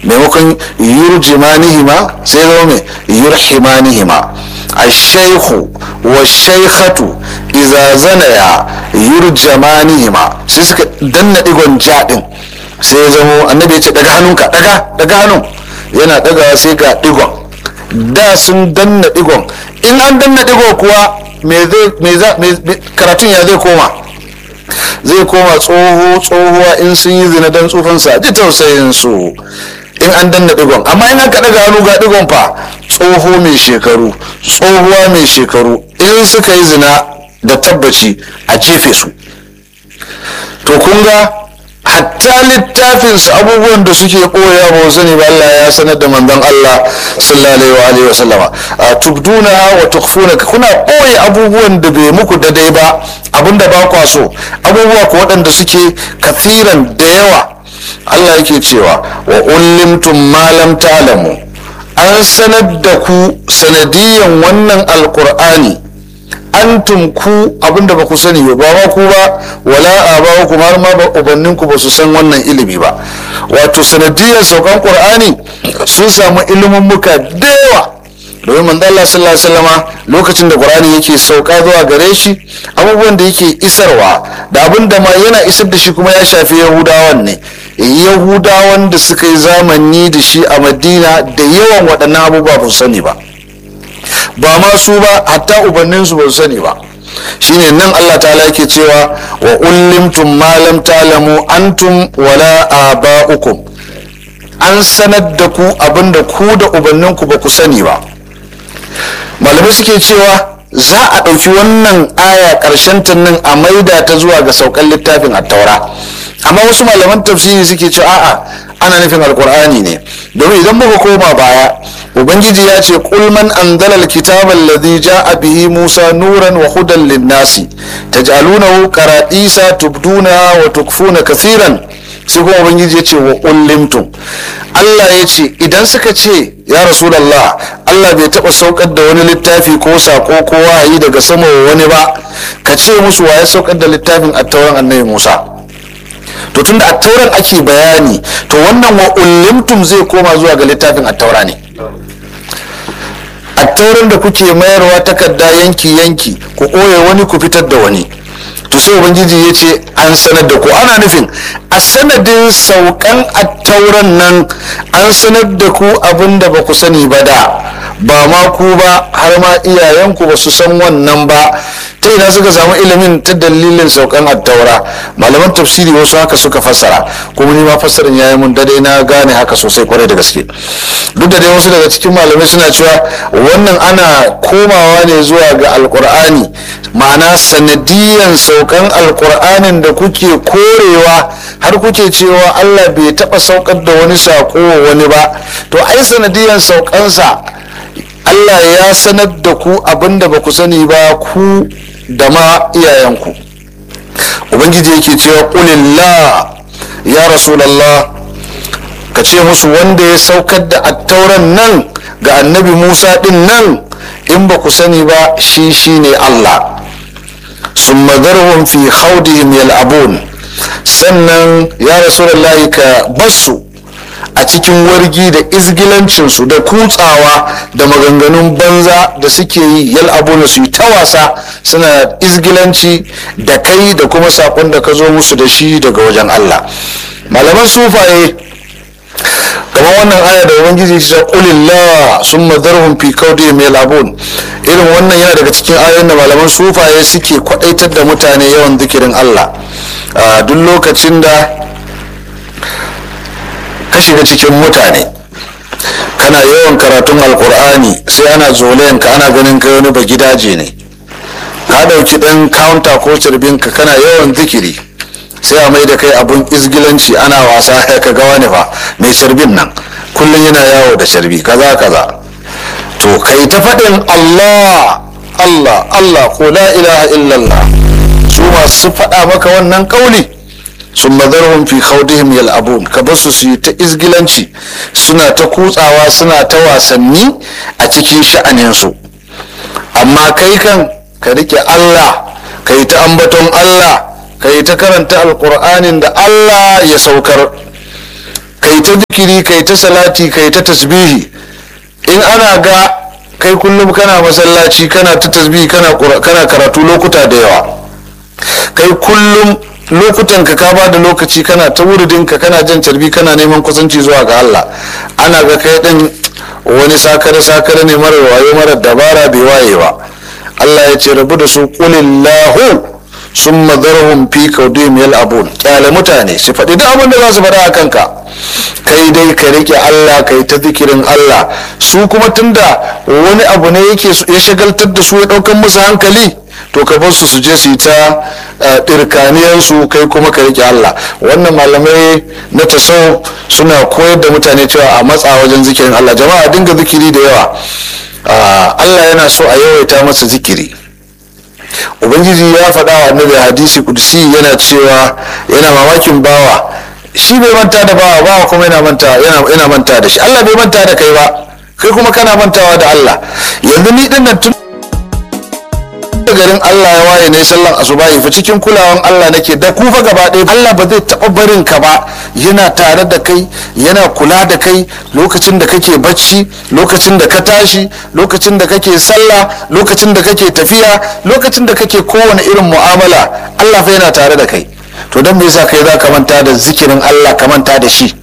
maimakon yurjimanihima sai zama mai yurhimanihima ashaihu wa shaikhatu iza zanaya yurjamanihima sai suka danna digon jaɗin sai zamo annabi ya ce daga hannunka daga daga hannun yana daga sai ga digon da sun danna digon in an danna digo kuwa karatun ya zai koma zai koma tsoho tsohuwa in sun yi zina don tsufansa ji tausayin su in an danna digon amma in aka daga hannu ga digon fa tsoho mai shekaru tsohuwa mai shekaru in suka yi zina da tabbaci a jefe su to kun ga hatta littafinsu abubuwan da suke ɓoya ba sani ba Allah ya sanar da manzon Allah sallallahu alaihi wa sallama tubduna wa tukhfuna kuna ɓoye abubuwan da bai muku daidai ba abinda ba kwa so abubuwa ko waɗanda suke kafiran da yawa Allah yake cewa wa ullimtum ma lam ta'lamu an sanar da ku sanadiyan wannan alqur'ani antum ku abinda ba ku sani ba ba ku ba wala a ku har ma ba ubannin ku ba su san wannan ilimi ba wato sanadiyar saukan qur'ani sun samu ilimin muka da yawa domin manzo Allah sallallahu alaihi wasallama lokacin da qur'ani yake sauka zuwa gare shi abubuwan da yake isarwa da abin da ma yana isar da shi kuma ya shafi yahudawan ne yahudawan da suka yi zamani da shi a madina da yawan waɗannan abubuwa ba su sani ba ba ma su ba hatta ubanninsu ba su sani ba shine nan Allah ta'ala yake cewa wa ullimtum ma lam ta'lamu antum wala aba'ukum an sanar da ku abinda ku da ubanninku ba ku sani ba malamai suke cewa za a ɗauki wannan aya ƙarshen ta nan a maida ta zuwa ga saukan littafin attaura amma wasu malaman tafsiri suke cewa a'a ana nufin alkur'ani ne domin idan muka koma baya ubangiji ya ce qul man anzala alkitaba alladhi ja'a bihi musa nuran wa hudan lin-nasi taj'alunahu qaradisa tubduna wa tukfuna kathiran sai kuma ubangiji ya ce wa ullimtum Allah ya ce idan suka ce ya rasulallah Allah bai taba saukar da wani littafi ko sako ko wahayi daga sama wani ba ka ce musu waye saukar da littafin attauran annabi Musa to tunda attauran ake bayani to wannan wa ullimtum zai koma zuwa ga littafin attaura ne attauran da kuke mayarwa takarda yanki yanki ku ɓoye wani ku fitar da wani to sai ubangiji ya ce an sanar da ku ana nufin a sanadin saukan attauran nan an sanar da ku abin da ba ku sani ba da ba ma ku ba har ma iyayenku ba su san wannan ba ta ina suka samu ilimin ta dalilin saukan attaura malaman tafsiri wasu haka suka fassara kuma ni ma fassarin yayi mun dade na gane haka sosai kwarai da gaske duk da dai wasu daga cikin malamai suna cewa wannan ana komawa ne zuwa ga alkur'ani ma'ana sanadiyan saukan alkur'anin da kuke korewa har kuke cewa allah bai taba saukar da wani sako wa wani ba to ai sanadiyan saukansa allah ya sanar da ku abinda ba ku sani ba ku da ma iyayenku ubangiji yake cewa ƙulillah ya rasulallah ka ce musu wanda ya saukar da attauran nan ga annabi musa din nan in ba ku sani ba shi shine allah sun madarhun fi haudihim yal'abun sannan ya rasulallahi ka basu a cikin wargi da izgilancinsu da kutsawa da maganganun banza da suke yi yal'abuna su yi ta wasa suna izgilanci da kai da kuma sakon da ka zo musu da shi daga wajen allah malaman sufaye kamar wannan aya da ubangiji ta qulillah summa dharhum fi kawdihim yal'abun irin wannan yana daga cikin ayoyin da malaman sufaye suke kwadaitar da mutane yawan zikirin Allah a duk lokacin da ka shiga cikin mutane kana yawan karatun alkur'ani sai ana zolayen ka ana ganin kai wani ba gidaje ne ka dauki dan counter ko cirbinka kana yawan zikiri sai a mai da kai abun izgilanci ana wasa ka ga wani fa mai sharbin nan kullum yana yawo da sharbi kaza kaza to kai ta faɗin Allah Allah Allah ko la ilaha illallah su masu faɗa maka wannan ƙauli sun mazarhun fi khawdihim yal'abun ka basu su yi ta izgilanci suna ta kutsawa suna ta wasanni a cikin sha'aninsu amma kai kan ka rike Allah ka yi ta ambaton Allah ka yi ta karanta alkur'anin da allah ya saukar kai ta zikiri kai ta salati kai ta tasbihi in ana ga kai kullum kana masallaci kana ta tasbihi kana kana karatu lokuta da yawa kai kullum lokutan ka ka ba da lokaci kana ta wuridin ka kana jan carbi kana neman kusanci zuwa ga Allah ana ga kai din wani sakare sakare ne mara wayo mara dabara bai waye ba Allah ya ce rabu da su qulillahu summa darhum fi kawdim yal'abun kyale mutane su faɗi duk abin da za su faɗa a kanka kai dai ka rike Allah kai ta zikirin Allah su kuma tunda wani abu ne yake ya shagaltar da su ya ɗaukan musu hankali to ka bar su su je su yi ta ɗirkaniyarsu kai kuma ka rike Allah wannan malamai na taso suna koyar da mutane cewa a matsa wajen zikirin Allah jama'a dinga zikiri da yawa Allah yana so a yawaita masa zikiri ubangiji ya faɗa wa annabi hadisi kudusi yana cewa yana mamakin bawa shi bai manta da bawa bawa kuma yana manta yana manta da shi Allah bai manta da kai ba kai kuma kana mantawa da Allah yanzu ni din nan tun garin Allah ya waye ne sallan asubahi fa cikin kulawan Allah nake da kufa gaba ɗaya Allah ba zai taɓa barin ka ba yana tare da kai yana kula da kai lokacin da kake bacci lokacin da ka tashi lokacin da kake sallah lokacin da kake tafiya lokacin da kake kowane irin mu'amala Allah fa yana tare da kai to don me yasa kai za ka manta da zikirin Allah ka manta da shi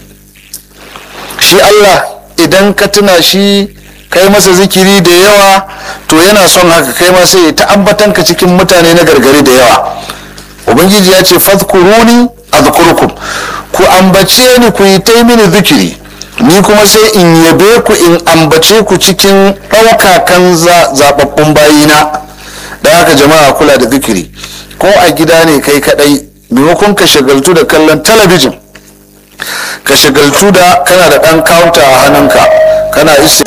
shi Allah idan ka tuna shi kai masa zikiri da yawa to yana son haka kai ma sai ta ambatan ka cikin mutane na gargari da yawa ubangiji ya ce fadkuruni azkurkum ku ambace ni ku yi ta mini zikiri ni kuma sai in yabe ku in ambace ku cikin ɗaukakan zaɓaɓɓun bayina da haka jama'a kula da zikiri ko a gida ne kai kaɗai maimakon ka shagaltu da kallon talabijin ka shagaltu da kana da ɗan kawunta a hannunka kana isi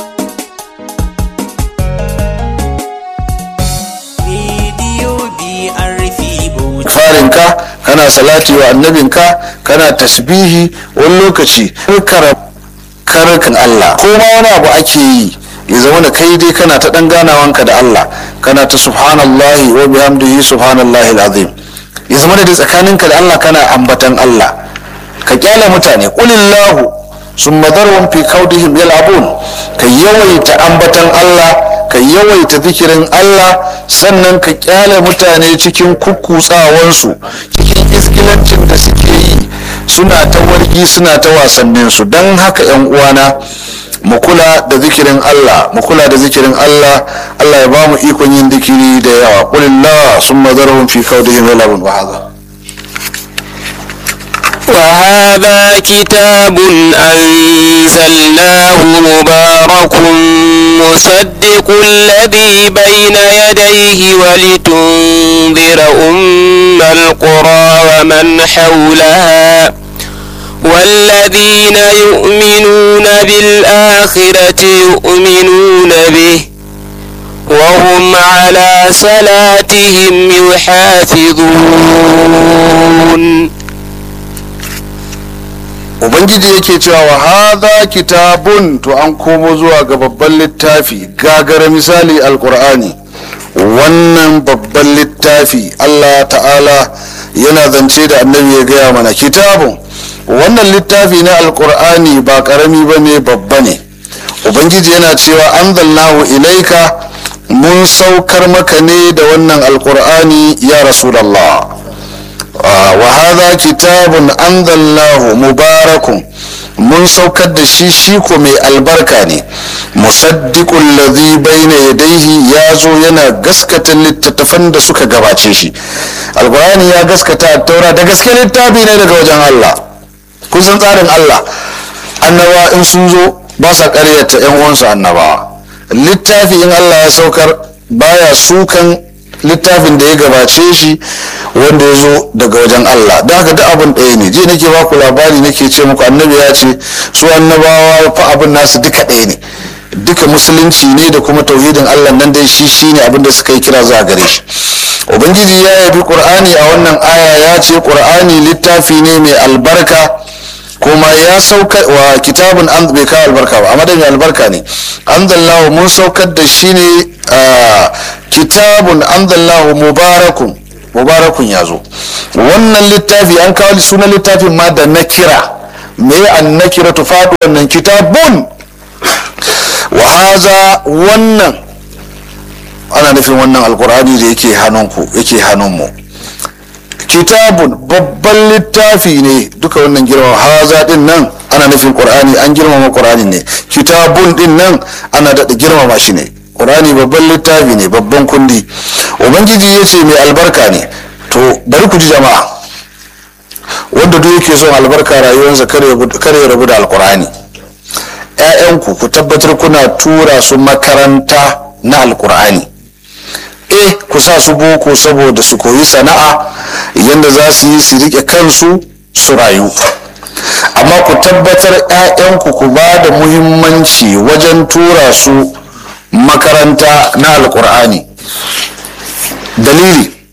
farinka kana salati wa annabinka kana tasbihi wani lokaci karkan Allah ko ma wani abu ake yi ya zama da kai dai kana ta dan ganawanka da Allah kana ta subhanallahi wa bihamdihi subhanallahi alazim ya zama da tsakaninka da Allah kana ambatan Allah ka kyale mutane qulillahu summa darhum fi kaudihim yal'abun ka yawaita ambatan Allah ka yawaita zikirin Allah sannan ka kyale mutane cikin kukkutsawansu cikin iskilancin da suke yi suna ta wargi suna ta wasanninsu don haka yan uwana mu kula da zikirin Allah mu kula da zikirin Allah Allah ya ba mu ikon yin zikiri da yawa qulillah summa zarhum fi kaudihim yal'abun wa hadha وهذا كتاب أنزلناه مبارك مصدق الذي بين يديه ولتنذر أم القرى ومن حولها والذين يؤمنون بالآخرة يؤمنون به وهم على صلاتهم يحافظون ubangiji yake cewa wa hadha kitabun to an komo zuwa ga babban littafi gagara misali alkur'ani wannan babban littafi allah ta'ala yana zance da annabi ya gaya mana kitabun wannan littafi na alkur'ani ba karami ba ne babba ne ubangiji yana cewa anzalnahu ilaika mun saukar maka ne da wannan alkur'ani ya rasulallah wa hadha kitabun anzalnahu mubarakun mun saukar da shi shi ko mai albarka ne musaddiqul ladhi bayna yadayhi ya zo yana gaskata littattafan da suka gabace shi alqur'ani ya gaskata taura da gaske littafi ne daga wajen Allah kun san tsarin Allah annabawa in sun zo ba sa ƙaryata yan uwansu annabawa littafi in Allah ya saukar baya sukan littafin da ya gabace shi wanda ya zo daga wajen Allah da haka duk abin ɗaya ne je nake baku labari nake ce muku annabi ya ce su annabawa fa abin nasu duka ɗaya ne duka musulunci ne da kuma tauhidin Allah nan dai shi shine abin da suka yi kira zuwa gare shi ubangiji ya yabi qur'ani a wannan aya ya ce qur'ani littafi ne mai albarka kuma ya sauka wa kitabun an bai kawo albarka ba amma da mai albarka ne anzallahu mun saukar da shi ne kitabun anzallahu mubarakun mubarakun ya zo wannan littafi an kawo sunan littafin ma da na kira me annakiratu faɗi wannan kitabun wa haza wannan ana nufin wannan alkur'ani da yake hannunku yake hannunmu kitabun babban littafi ne duka wannan girmama haza din nan ana nufin qur'ani an girmama qur'ani ne kitabun din nan ana daɗa girmama shi ne qur'ani babban littafi ne babban kundi ubangiji ya ce mai albarka ne to bari ku ji jama'a wanda duk yake son albarka rayuwarsa kare ya rabu da alkur'ani ‘ya'yanku ku tabbatar kuna tura su makaranta na alkur'ani eh ku sa su boko saboda su koyi sana'a yadda za su yi su rike kansu su rayu amma ku tabbatar 'ya'yanku ku ba da muhimmanci wajen tura su makaranta na alkur'ani dalili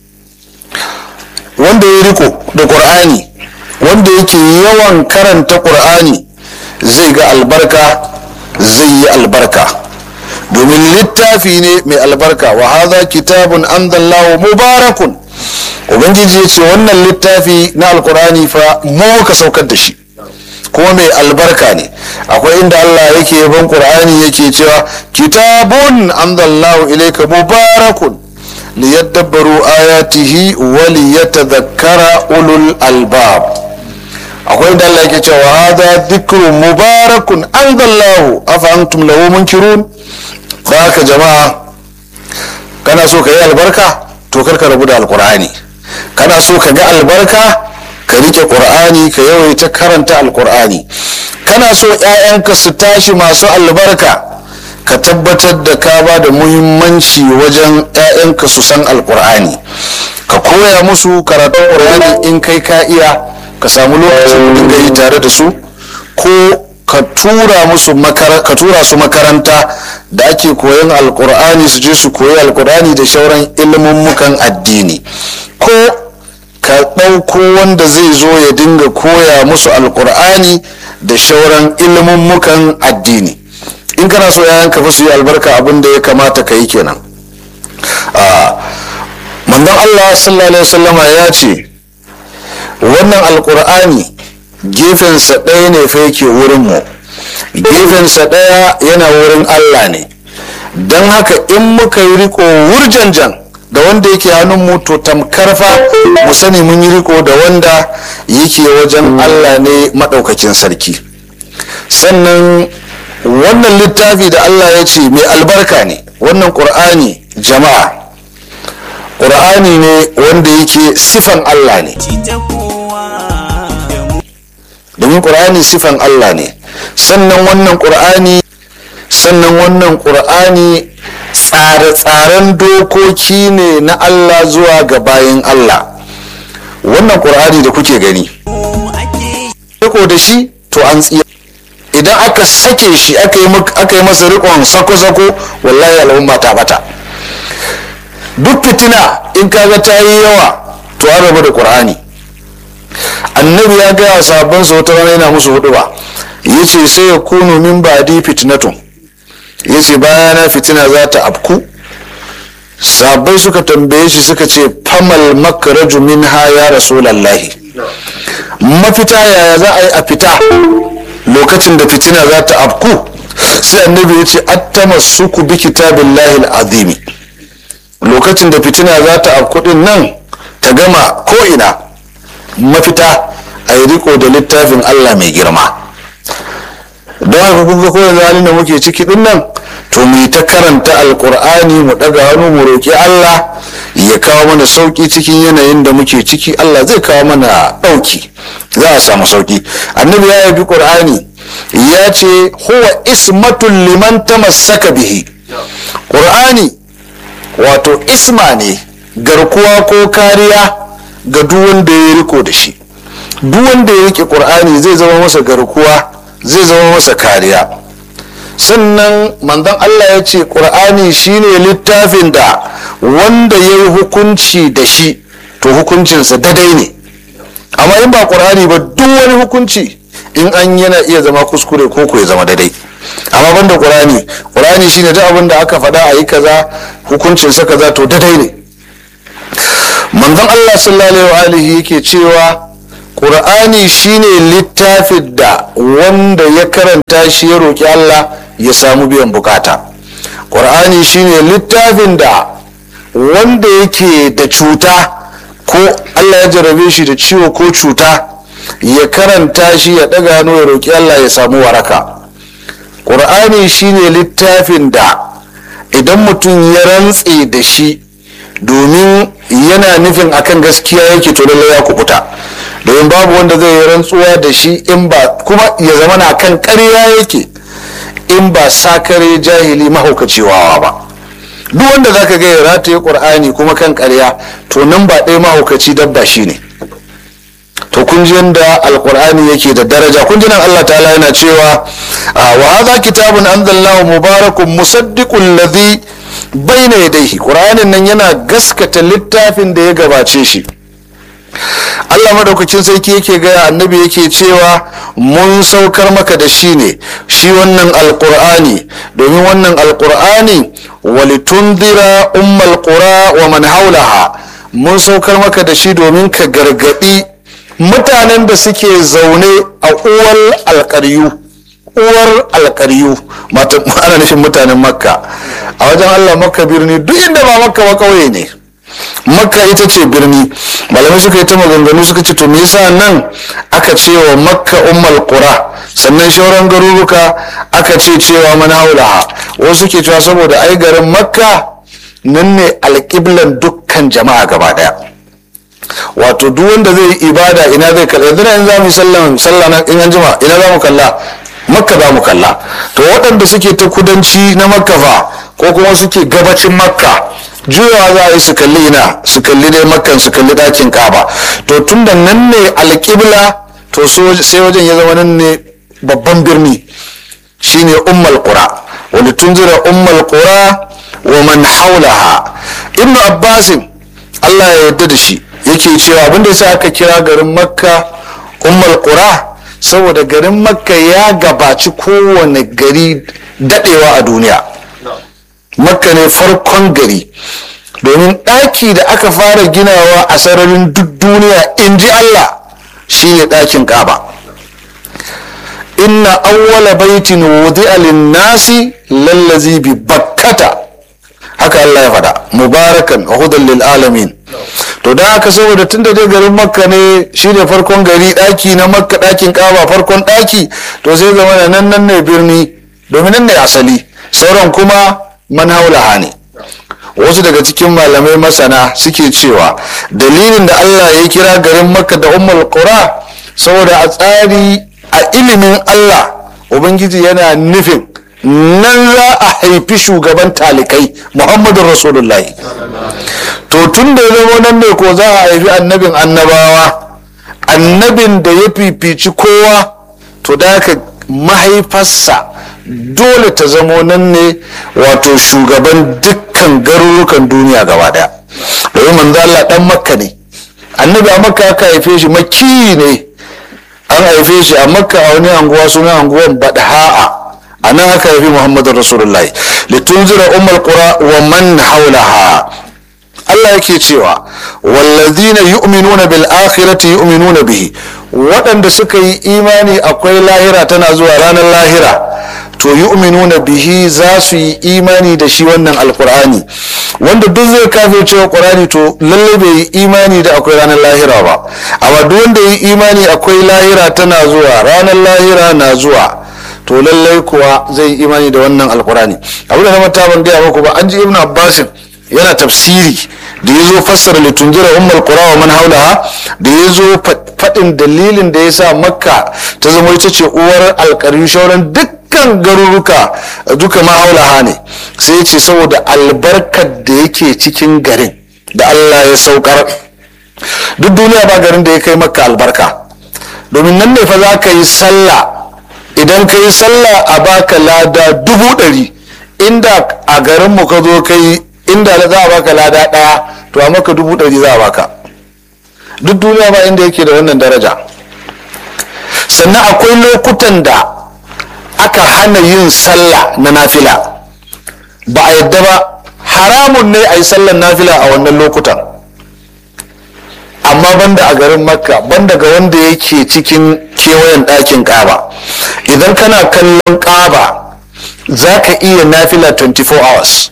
wanda ya riko da ƙur'ani wanda yake yawan karanta ƙur'ani zai ga albarka zai yi albarka domin littafi ne mai albarka wa haza kitabun anzallahu mubarakun ubangiji ya ce wannan littafi na alkur'ani fa mu ka saukar da shi kuma mai albarka ne akwai inda Allah yake yaban qur'ani yake cewa kitabun anzallahu ilayka mubarakun liyadabbaru ayatihi wa liyatadhakkara ulul albab akwai inda Allah yake cewa hada dhikrun mubarakun anzallahu afa antum lahu munkirun haka jama'a kana so ka yi albarka to karka rabu da alkur'ani kana so ka ga albarka ka rike qur'ani ka yawaita karanta alkur'ani kana so 'ya'yanka su tashi masu albarka ka tabbatar da ka ba da muhimmanci wajen 'ya'yanka su san alkur'ani ka koya musu karatun qur'ani in kai ka iya ka samu lokacin dinga yi tare da su ko ka tura musu ka tura su makaranta da ake koyon alkur'ani su je su koyi alkur'ani da shauran ilmummukan addini ko ka ɗauko wanda zai zo ya dinga koya musu alkur'ani da shauran ilmummukan addini in kana so yayan ka su yi albarka abin da ya kamata ka yi kenan manzon allah sallallahu alaihi wasallama ya ce wannan alkur'ani gefensa ɗaya ne fa yake wurinmu gefensa ɗaya yana wurin allah ne don haka in muka yi riko wurjanjan da wanda yake hannunmu to tamkar fa mu sani mun yi riko da wanda yake wajen allah ne maɗaukakin sarki sannan wannan littafi da allah ya ce mai albarka ne wannan ƙur'ani jama'a ƙur'ani ne wanda yake sifan allah ne domin ƙur'ani sifan Allah ne sannan wannan ƙur'ani sannan wannan ƙur'ani tsare-tsaren dokoki ne na Allah zuwa ga bayan Allah wannan ƙur'ani da kuke gani riko da shi to an tsiya idan aka sake shi aka yi masa rikon sako-sako wallahi al'umma ta bata duk fitina in kaga ta yi yawa to an rabu da ƙur'ani annabi ya gaya sabon sa wata rana yana musu hudu ba ya ce sai ya kunu min ba'di fitnatun ya ce bayana fitina za ta afku sabai suka tambaye shi suka ce famal makaraju min ha ya rasulallahi mafita yaya za a yi a fita lokacin da fitina za ta afku sai annabi ya ce attama suku bi kitabillahi azimi lokacin da fitina za ta afku din nan ta gama ko ina mafita a yi riko da littafin Allah mai girma don haka kun ga kowane halin da muke ciki din nan to mu yi ta karanta alkur'ani mu daga hannu mu roƙi Allah ya kawo mana sauki cikin yanayin da muke ciki Allah zai kawo mana ɗauki za a samu sauki annabi ya yabi qur'ani ya ce huwa ismatul liman tamassaka bihi qur'ani wato isma ne garkuwa ko kariya ga duk wanda ya riko da shi duk wanda ya rike qur'ani zai zama masa garkuwa zai zama masa kariya sannan manzon Allah ya ce qur'ani shine littafin da wanda ya yi hukunci da shi to hukuncinsa dadai ne amma in ba qur'ani ba duk wani hukunci in an yana iya zama kuskure ko ko ya zama dadai amma banda qur'ani qur'ani shine duk abin da aka faɗa a yi kaza hukuncinsa kaza to dadai ne manzon Allah sallallahu alaihi yake cewa ƙur'ani shine littafin da wanda ya karanta shi ya roƙi allah ya samu biyan bukata ƙur'ani shine littafin da wanda yake da cuta ko allah ya jarabe shi da ciwo ko cuta ya karanta shi ya ɗaga hannu ya roƙi allah ya samu waraka ƙur'ani shine littafin da idan mutum ya rantse da shi domin yana nufin akan gaskiya yake to lallai ya kubuta domin babu wanda zai yi rantsuwa da shi in ba kuma ya zama na kan ƙarya yake in ba sakare jahili mahaukacewawa ba duk wanda zaka ga ya rataye ƙur'ani kuma kan ƙarya to nan ba ɗaya mahaukaci dabba shi ne to kun ji yadda alkur'ani yake da daraja kun ji nan Allah ta'ala yana cewa wa hadha kitabun anzalnahu mubarakun musaddiqul ladhi bayna yadayhi qur'anin nan yana gaskata littafin da ya gabace shi Allah madaukakin sarki yake gaya annabi yake cewa mun saukar maka da shi ne shi wannan alkur'ani domin wannan alkur'ani walitundira ummal qura wa man haulaha mun saukar maka da shi domin ka gargadi mutanen da suke zaune a uwar alkaryu uwar alkaryu ana nufin mutanen makka a wajen allah makka birni duk inda ba makka ba kauye ne makka ita ce birni malamai suka yi ta maganganu suka ce to me yasa nan aka ce wa makka ummal qura sannan shauran garuruka aka ce cewa man haulaha wasu ke cewa saboda ai garin makka nan ne alƙiblan dukkan jama'a gaba daya wato duk wanda zai yi ibada ina zai kalla yanzu in za mu yi sallan sallah na in an jima ina za mu kalla makka za mu kalla to waɗanda suke ta kudanci na makka fa ko kuma suke gabacin makka juyawa za a yi su kalli ina su kalli dai makkan su kalli ɗakin kaba to tun da nan ne alƙibla to sai wajen ya zama nan ne babban birni shine ummal qura wani tunzira ummal qura wa man haulaha ibnu abbasin allah ya yarda da shi yake cewa abinda yasa aka kira garin makka ummal qura saboda garin makka ya gabaci kowane gari dadewa a duniya makka ne farkon gari domin ɗaki da aka fara ginawa a sararin duk duniya in ji allah shine ɗakin kaba inna awwala baitin wudi'a lin-nasi lallazi bi bakkata haka Allah ya faɗa mubarakan hudan lil alamin to da haka saboda tun da dai garin makka ne shine farkon gari ɗaki na makka ɗakin kaba farkon ɗaki to sai zama da nan nan ne birni domin nan ne asali sauran kuma man haulaha ne wasu daga cikin malamai masana suke cewa dalilin da Allah ya kira garin makka da ummul qura saboda a tsari a ilimin Allah ubangiji yana nufin nan za a haifi shugaban talikai muhammadu rasulullahi to tun da zama nan ne ko za a haifi annabin annabawa annabin da ya fifici kowa to da haka mahaifarsa dole ta zamo nan ne wato shugaban dukkan garurukan duniya gaba daya domin manzo Allah dan makka ne annabi a makka aka haife shi makki ne an haife shi a makka a wani anguwa suna anguwan badha'a a nan aka haifi muhammadu rasulullahi litunzira ummul qura wa man haulaha Allah yake cewa wallazina yu'minuna bil akhirati yu'minuna bihi waɗanda suka yi imani akwai lahira tana zuwa ranar lahira to yu'minuna bihi za su yi imani da shi wannan alkur'ani wanda duk zai kafe cewa qur'ani to lalle bai yi imani da akwai ranar lahira ba amma duk wanda yi imani akwai lahira tana zuwa ranar lahira na zuwa to lallai kuwa zai yi imani da wannan alkur'ani abu da na mata ban gaya muku ba an ji ibn abbasin yana tafsiri da ya zo fassara litunjira ummul qura wa man haulaha da ya zo faɗin dalilin da ya sa makka ta zama ita ce uwar alƙarin shauran dukkan garuruka duka ma haulaha ne sai ya ce saboda albarkar da yake cikin garin da allah ya saukar duk duniya ba garin da ya kai makka albarka domin nan ne fa za ka yi sallah idan ka yi sallah a baka lada dubu ɗari inda a garinmu ka zo ka yi inda za a baka lada ɗaya to a maka dubu ɗari za a baka duk duniya ba inda yake da wannan daraja sannan akwai lokutan da aka hana yin sallah na nafila ba a yadda ba haramun ne a yi sallan nafila a wannan lokutan a amma banda a garin makka banda ga wanda yake cikin kewayen ɗakin ƙaba idan kana kallon ƙaba za ka iya nafila 24 hours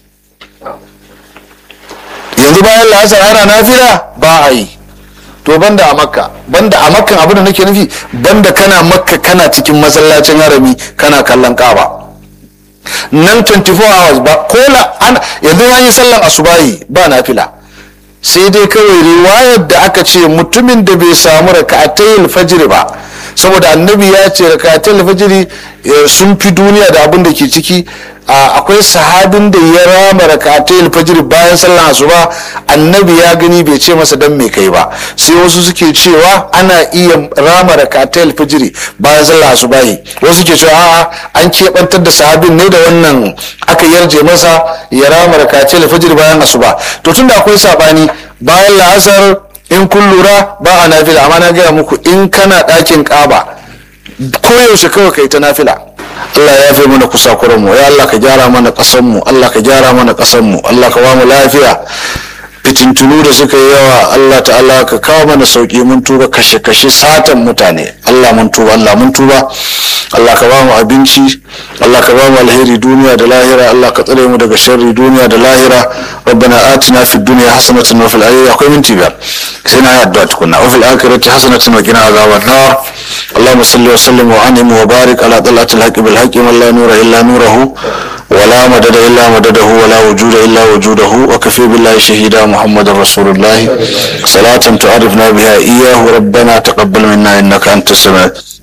yanzu bayan la'asar ana nafila ba a yi to banda a makka banda a makkan abin da nake nufi banda kana makka kana cikin masallacin harami kana kallon ƙaba nan 24 hours ba ko ana yanzu an yi sallan asubahi ba nafila sai dai kawai riwayar da aka ce mutumin da bai samu raka'atayil fajr ba saboda annabi ya ce raka'atayil fajr sun fi duniya da abin da ke ciki akwai sahabin da ya rama raka'atayil fajr bayan sallan asuba annabi ya gani bai ce masa dan me kai ba sai wasu suke cewa ana iya rama raka'atayil fajr bayan sallan asuba wasu ke cewa a'a an keɓantar da sahabin ne da wannan aka yarje masa ya rama raka'atayil fajr bayan asuba to tunda akwai sabani bayan la'asar in kun lura ba a nafila amma na gaya muku in kana ɗakin ƙaba koyaushe kawai kai ta nafila Allah ya fi mana kusakuran mu ya Allah ka gyara mana ƙasan mu Allah ka gyara mana ƙasan mu Allah ka ba mu lafiya fitintunu da suka yi yawa Allah ta'ala ka kawo mana sauki mun tuba kashe-kashe satan mutane Allah mun tuba Allah mun tuba Allah ka ba mu abinci Allah ka ba mu alheri duniya da lahira Allah ka tsare mu daga sharri duniya da lahira rabbana atina fid dunya hasanatan wa fil akhirati akwai minti biyar sai na yi addu'a tukunna wa fil akhirati hasanatan wa qina azaban nar اللهم صل وسلم وانعم وبارك على طلعة الحق بالحق من لا نور الا نوره ولا مدد الا مدده ولا وجود الا وجوده وكفي بالله شهيدا محمد رسول الله صلاة تعرفنا بها اياه ربنا تقبل منا انك انت السميع